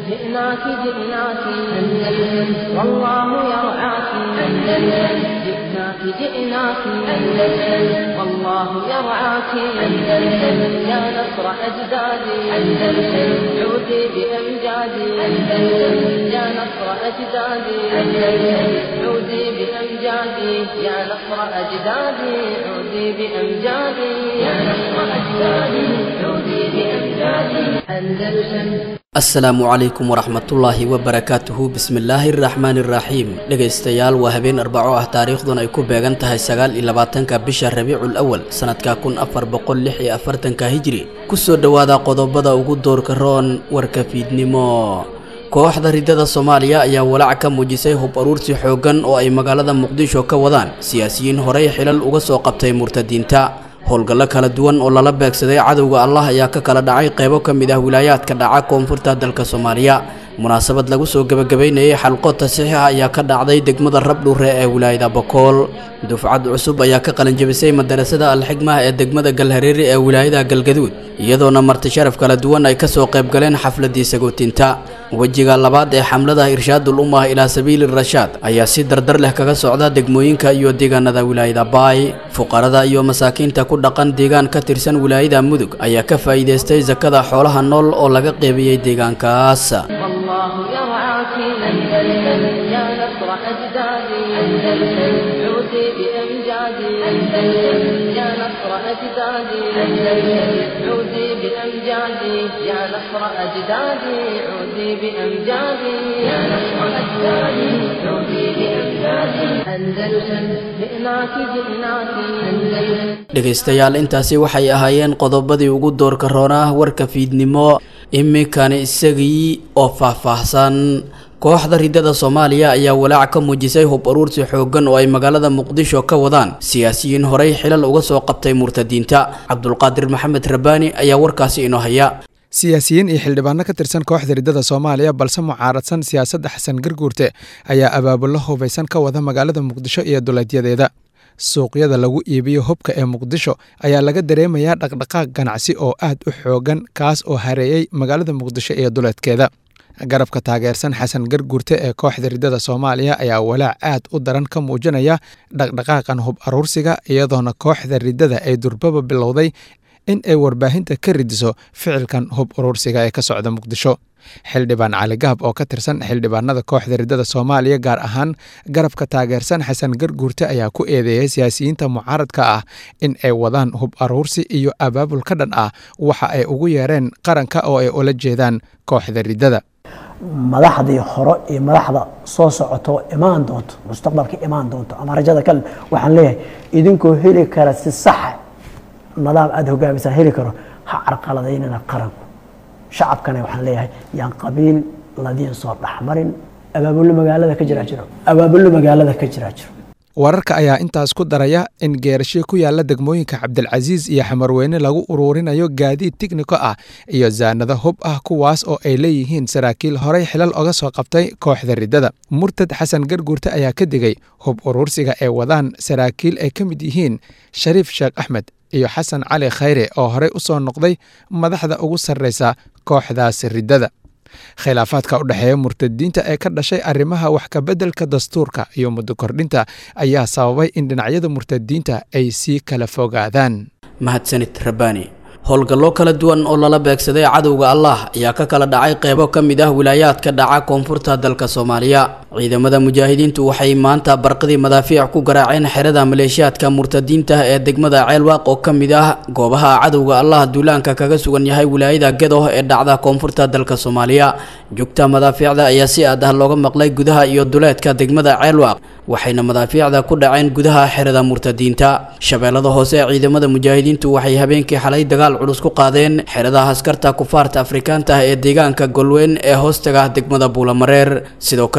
جئناك جئناك أندلس والله يرعاك أندلس جئناك جئناك أندلس والله يرعاك أندلس يا نصر أجدادي أندلس عودي بأمجادي أندلس يا نصر أجدادي أندلس عودي بأمجادي يا نصر أجدادي عودي بأمجادي يا نصر أجدادي عودي بأمجادي أندلس asalaamu calaykum waraxmatullaahi wabarakaatuhu bismillaahi araxmaani iraxiim dhegaystayaal waa habeen arbaco ah taariikhdun ay ku beegan tahay sagaal iyo labaatanka bisha rabiicul awal sanadka kun afar boqol lix iyo afartanka hijri kusoo dhowaada qodobada ugu doorka roon warka fiidnimo kooxda ridada soomaaliya ayaa walaac ka muujisay hub aruursi xooggan oo ay magaalada muqdisho ka wadaan siyaasiyiin horey xilal uga soo qabtay murtadiinta howlgallo kala duwan oo lala beegsaday cadowga allah ayaa ka kala dhacay qaybo ka mid ah wilaayaadka dhaca koonfurta dalka soomaaliya munaasabad lagu soo gebagabaynayay xalqo tasiix ah ayaa ka dhacday degmada rabdhuure ee wilaayada bokool dufcad cusub ayaa ka qalinjabisay madarasada alxigmah ee degmada galhareeri ee wilaayada galgaduud iyadoona marti sharaf kala duwan ay kasoo qaybgaleen xafladii sagootinta wejiga labaad ee xamlada irshaadul ummah ilaa sabiili rashaad ayaa si dardar leh kaga socda degmooyinka iyo deegaanada wilaayada baay fuqarada iyo masaakiinta ku dhaqan deegaan ka tirsan wilaayada mudug ayaa ka faa'iidaystay sakada xoolaha nool oo laga qeybiyey deegaankaas والله يرعاك أندلس يا نصر أجدادي أندلس عودي بأمجادي أندلس يا نصر أجدادي أندلس عودي بأمجادي يا نصر أجدادي عودي بأمجادي يا نصر أجدادي عودي بأمجادي أندلس جئناك جئناك أندلس dhegaystayaal intaasi waxay ahaayeen qodobadii ugu doorka roonah warka fiidnimo iminkani isagii oo faahfaahsan kooxda ridada soomaaliya ayaa walaac ka muujisay hub aruursi xooggan oo ay magaalada muqdisho ka wadaan siyaasiyiin horey xilal uga soo qabtay murtadiinta cabdulqaadir maxamed rabbaani ayaa warkaasi inoo haya siyaasiyiin iyo xildhibaano ka tirsan kooxda ridada soomaaliya balse mucaaradsan siyaasadda xasan garguurte ayaa abaabullo hubaysan ka wada magaalada muqdisho iyo duleedyadeeda suuqyada lagu iibiyo hubka ee muqdisho ayaa laga dareemayaa dhaqdhaqaaq ganacsi oo aad u xoogan kaas oo hareeyey magaalada muqdisho iyo duleedkeeda garabka taageersan xasan garguurte ee kooxda ridada soomaaliya ayaa walaac aad u daran ka muujinaya dhaqdhaqaaqan hub aruursiga iyadoona kooxda ridada ay durbaba bilowday in ay warbaahinta ka ridiso ficilkan hub aruursiga ee ka socda muqdisho xildhibaan cali gahab oo ka tirsan xildhibaanada kooxda ridada soomaaliya gaar ahaan garabka taageersan xasan garguurte ayaa ku eedeeyay siyaasiyiinta mucaaradka ah in ay wadaan hub aruursi iyo abaabul ka dhan ah waxa ay ugu yeereen qaranka oo ay ula jeedaan kooxda ridada madaxdii hore iyo madaxda soo socoto imaan doonto mustaqbalka imaan doonto ama rajada kale waxaan leeyahay idinkoo heli kara si saxa nidaam aada hogaamisaan heli karo ha carqaladaynana qaranku shacabkana waxaan leeyahay yaan qabiil ladiin soo dhexmarin abaabullo magaalada ka jiraa jiro abaabullo magaalada ka jiraa jiro wararka ayaa intaas ku daraya in geerasho ku yaala degmooyinka cabdilcasiis iyo xamarweyne lagu uruurinayo gaadiid tigniko ah iyo zaanado hub ah kuwaas oo ay leeyihiin saraakiil horey xilal oga soo qabtay kooxda ridada murtad xasan garguurte ayaa ka digay hub uruursiga ay wadaan saraakiil ay ka mid yihiin shariif sheekh axmed iyo xasan cali khayre oo horey u soo noqday madaxda ugu sarreysa kooxdaas ridada khilaafaadka u dhexeeya murtadiinta ee ka dhashay arrimaha wax kabeddelka dastuurka iyo muddo kordhinta ayaa sababay in dhinacyada murtadiinta ay sii kala fogaadaan mahadsanid rabbaani howlgallo kala duwan oo lala beegsaday cadowga allah ayaa ka kala dhacay qeybo ka mid ah wilaayaadka dhaca koonfurta dalka soomaaliya ciidamada mujaahidiintu waxay maanta barqadii madaafiic ku garaaceen xerada maleeshiyaadka murtadiinta ee degmada ceelwaaq oo ka mid ah goobaha cadowga allah duulaanka kaga sugan yahay wilaayada gedo ee dhacda koonfurta dalka soomaaliya jugta madaafiicda ayaa si aad ah looga maqlay gudaha iyo duleedka degmada ceelwaaq waxayna madaafiicda ku dhaceen gudaha xerada murtadiinta shabeellada hoose ee ciidamada mujaahidiintu waxay habeenkii xalay dagaal culus ku qaadeen xeradaha askarta kufaarta afrikaanta ah ee deegaanka golweyn ee hoostaga degmada buulamareer sidoo kale shabeellada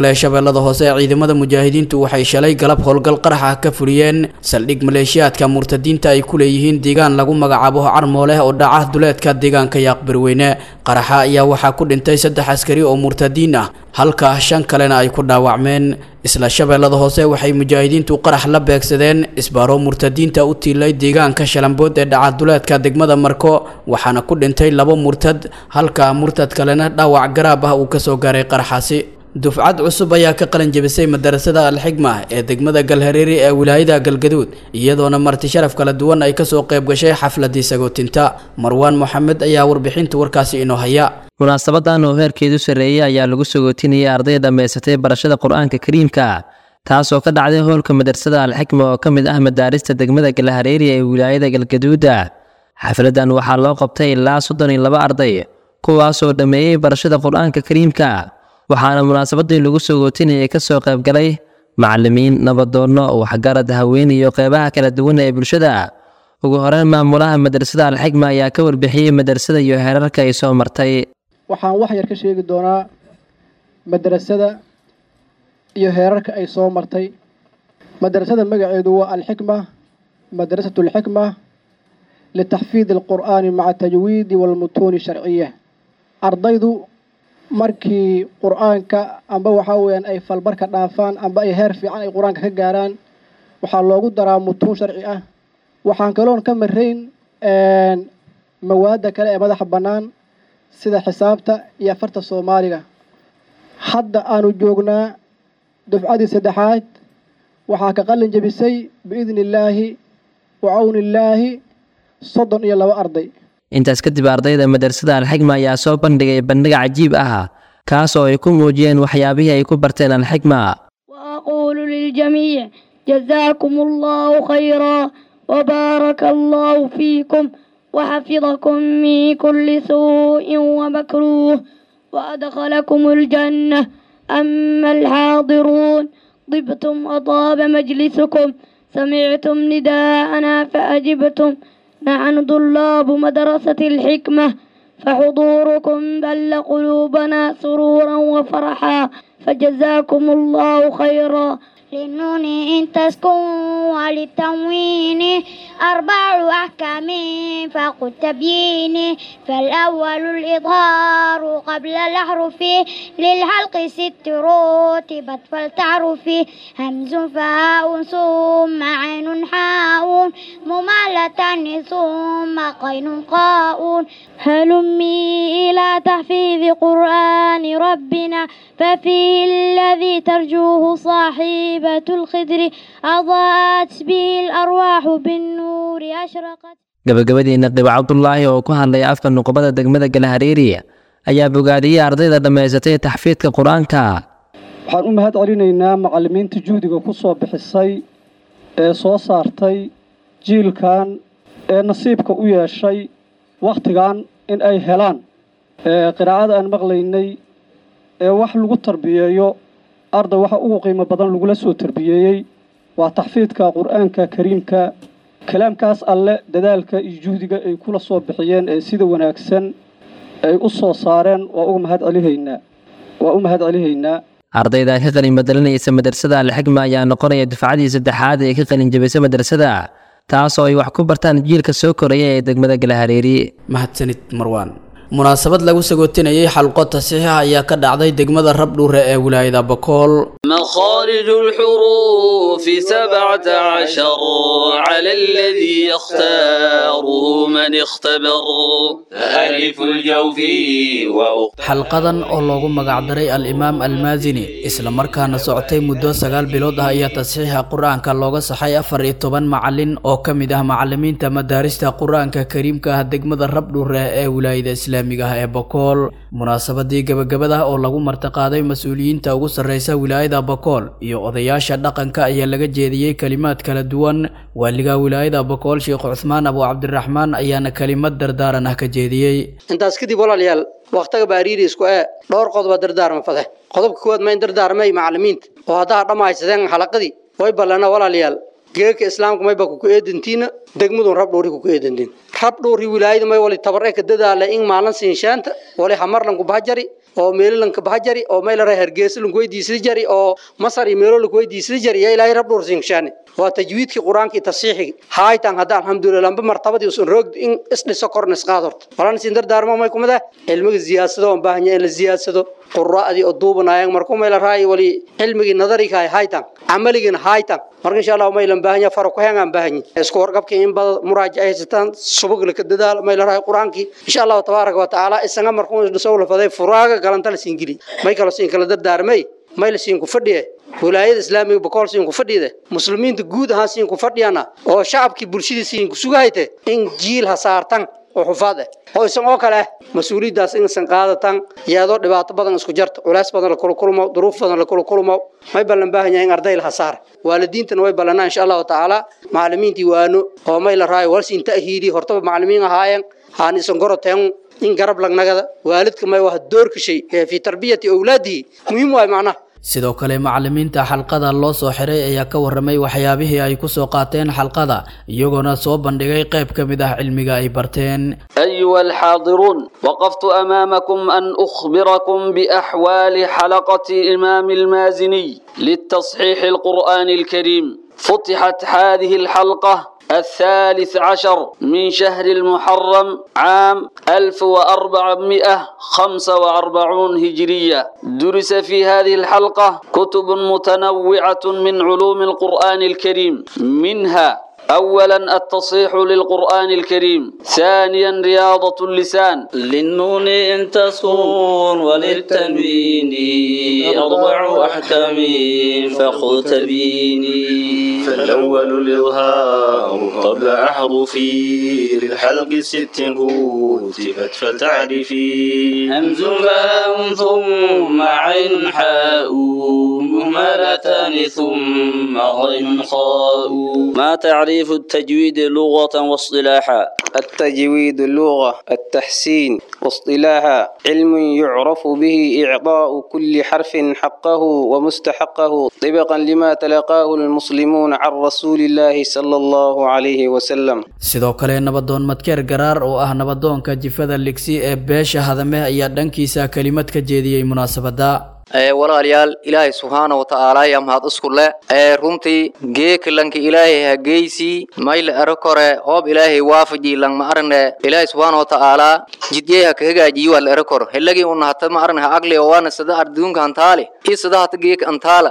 shabeellada hoose ciidamada mujaahidiintu waxay shalay galab howlgal qarax ah ka fuliyeen saldhig maleeshiyaadka murtadiinta ay ku leeyihiin deegaan lagu magacaabo carmooleh oo dhaca duleedka deegaanka yaaqbirweyne qaraxa ayaa waxaa ku dhintay saddex askari oo murtadiin ah halka shan kalena ay ku dhaawacmeen isla shabeellada hoose waxay mujaahidiintu qarax la beegsadeen isbaaro murtadiinta u tiilay deegaanka shalambood ee dhaca duleedka degmada marko waxaana ku dhintay labo murtad halka murtad kalena dhaawac garaab ah uu kasoo gaaray qaraxaasi dufcad cusub ayaa ka qalin jebisay madarasada alxigma ee degmada galhareeri ee wilaayada galgaduud iyadoona marti sharaf kala duwan ay kasoo qayb gashay xafladii sagootinta marwaan moxamed ayaa warbixinta warkaasi inoo haya munaasabadan oo heerkeedu sarreeyey ayaa lagu sagootinayay arday dhammaysatay barashada qur-aanka kariimka taasoo ka dhacday hoolka madrasada alxikma oo ka mid ah madaarista degmada galhareeri ee wilaayada galgaduuda xafladan waxaa loo qabtay ilaa soddon iyo laba arday kuwaasoo dhammeeyey barashada qur-aanka kariimka waxaana munaasabadii lagu sagootinayay kasoo qaybgalay macalimiin nabadoonno waxgarad haween iyo qeybaha kala duwan ee bulshada ugu horeyn maamulaha madrasada alxikma ayaa ka warbixiyey madrasada iyo heerarka ay soo martay waxaan wax yar ka sheegi doonaa madrasada iyo heerarka ay soo martay madrasada magaceedu waa alxikma madrasatu alxikma litaxfiidi alqur'aani maca tajwiidi walmutuuni sharciya ardaydu markii qur-aanka amba waxaa weyaan ay falbarka dhaafaan amba ay heer fiican ay qur-aanka ka gaaraan waxaa loogu daraa mutuun sharci ah waxaan kaloon ka marayn mawaadda kale ee madaxa bannaan sida xisaabta iyo afarta soomaaliga hadda aanu joognaa dufcadii saddexaad waxaa ka qalin jebisay biidni illaahi wa cawni illaahi soddon iyo laba arday intaas kadib ardayda madrasada alxikma ayaa soo bandhigay bandhig cajiib ah kaas oo ay ku muujiyeen waxyaabihii ay ku barteen alxikma وأقول للجميع جزاكم الله خيرا وبارك الله فيكم وحفظكم من كل سوء ومكروه وأدخلكم الجنة أما الحاضرون طبتم وطاب مجلسكم سمعتم نداءنا فأجبتم نحن طلاب مدرسة الحكمة فحضوركم بل قلوبنا سرورا وفرحا فجزاكم الله خيرا للنون إن تسكن وللتنوين أربع أحكام فقد تبيين فالأول الإظهار قبل الأحرف للحلق ست رتبت فلتعرف همز فاء ثم عين حاء ممالة ثم قين قاء هلمي إلى تحفيظ قرآن ربنا ففيه الذي ترجوه صاحبة الخدر أضاءت به الأرواح بالنور أشرقت gabagabadiina qibo cabdulaahi oo ku hadlaya afka nuqbada degmada galhareeri ayaa bogaadiyey ardayda dhammaysatay taxfiidka qur-aanka waxaan u mahad celinaynaa macallimiinta juhdiga ku soo bixisay ee soo saartay jiilkan ee nasiibka u yeeshay wakhtigan in ay helaan qiraa'ada aan maqlaynay ee wax lagu tarbiyeeyo arday waxa ugu qiimo badan lagula soo tarbiyeeyey waa taxfiidka qur-aanka kariimka kalaamkaas alle dadaalka iyo juhdiga ay kula soo bixiyeen ee sida wanaagsan ay u soo saareen waa uga mahad celihaynaa waa u mahad celihaynaa ardayda ka qalin bedelanaysa madrasada alxikma ayaa noqonaya dufcadii saddexaad ee ka qalin jabisay madrasada taas oo ay wax ku bartaan jiilka soo koraya ee degmada galhareeri mahadsanid marwaan munaasabad lagu sagootinayay xalqo tasiixa ayaa ka dhacday degmada rabdhuure ee wilaayada bakool مخارج الحروف سبعة عشر على الذي يختاره من اختبر ألف الجوف وأخت xalqadan oo loogu magacdaray al-imaam almaasini isla markaana socotay muddo sagaal bilood ah ayaa tasxiixa qur-aanka looga saxay afar iyo toban macalin oo ka mid ah macalimiinta madaarista qur-aanka kariimka ah degmada rabdhuure ee wilaayada islaamiga ah ee bakool munaasabadii gabagabada oo lagu martiqaaday mas-uuliyiinta ugu sarreysa wilaayada bakool iyo odayaasha dhaqanka ayaa laga jeediyey kelimaad kala duwan waaliga wilaayada bakool sheekh cuthmaan abu cabdiraxmaan ayaana kelimad dardaaran ah ka jeediyey intaas kadib walaalayaal wakhtiga baariiri isku ee dhowr qodoba dardaarma fade qodobka kuwaad ma in dardaarmay macalimiinta oo haddaa dhammaysadeen xalaqadii way ballana walaalayaal geerka islaamka mayba kuku eedantiina degmadun rabdhowri kuku eedantiin rabdhowri wilaayada may wali tabar ka dadaala in maalin siinshaanta wali hamarlan ku bahjari oo meelalanka baha jari oo meelaraay hargeysa lanku weydiisada jari oo masar iyo meelo lanku weydiisada jari yaa ilaahay rab dhursiinshaane waa tajwiidkii qur-aanka iyo tasiixigi haaytan hadda alxamdulilah lamba martabadii usan roog in isdhiso korna isqaad horta walaan isin dardaarmo may kumada cilmiga siyaasado aan baahanya in la siyaadsado quraa'dii oo duubanaayeen markuu mayla raayi wali cilmigii nadariga hay haytan camaligina haytan marka insha Allah maylan baahanya faro ku heegan baahanya isku warqabkii in bad muraajac haysataan subag la ka dadaal mayla raayi quraankii insha Allah tabaaraka wa taala isaga markuu dhiso la faday furaaga galanta la siin gili may kala siin kala dardaarmay may la siin ku fadhiye wilaayada islaamiga boqol siin ku fadhiyada muslimiinta guud ahaan siin ku fadhiyana oo shacabkii bulshadii siin ku sugayte in jiil ha saartan oo xufaad ah oo isan oo kale mas-uuliyaddaas inaysan qaadatan iyadoo dhibaato badan isku jarto culays badan la kula kulmo duruuf badan la kula kulmo may ballan baahan yahay in arday la saar waalidiintana way ballanaa insha allahu tacaala macallimiintii waano oo may la raayo walsiin ta'hiidi hortaba macallimiin ahaayeen haan isan goroteen in garab lagnagada waalidka may waa doorka shay ee fi tarbiyati awlaadihi muhiim waay macnaha sidoo kale macallimiinta xalqada loo soo xiray ayaa ka warramay waxyaabihii ay ku soo qaateen xalqada iyagoona soo bandhigay qayb ka mid ah cilmiga ay barteen أيها الحاضرون وقفت أمامكم أن أخبركم بأحوال حلقة إمام المازني للتصحيح القرآن الكريم فتحت هذه الحلقة الثالث عشر من شهر المحرم عام 1445 هجرية درس في هذه الحلقة كتب متنوعة من علوم القرآن الكريم منها أولا التصحيح للقرآن الكريم ثانيا رياضة اللسان للنون إن تسكن وللتنوين أربع أحكام فخذ تبيني فالأول الإظهار قبل أحرفي للحلق ست هوتفت فتعرفي همز فاء ثم عين حاء مهملتان ثم غين خاء ما تعريف التجويد لغة واصطلاحا التجويد اللغة التحسين واصطلاحا علم يعرف به إعطاء كل حرف حقه ومستحقه طبقا لما تلقاه المسلمون عن رسول الله صلى الله عليه وسلم sidoo kale nabadoon madkeer garaar oo ah nabadoonka jifada ligsi ee beesha hadame ayaa dhankiisa kelimad ka jeediyey munaasabada walaalayaal ilaahay subxaana wa tacaala ayaa mahad isku leh ee runtii geekalanka ilaahay hageysii mayla ero kore hoob ilaahay waafaji lang ma arne ilaahay subxaana wa tacaala jidyey haka hagaajiyi waa la ero kor helagii una hata ma arne ha agli oo waana sada arduunka antaale iyo sada hata geeka antaala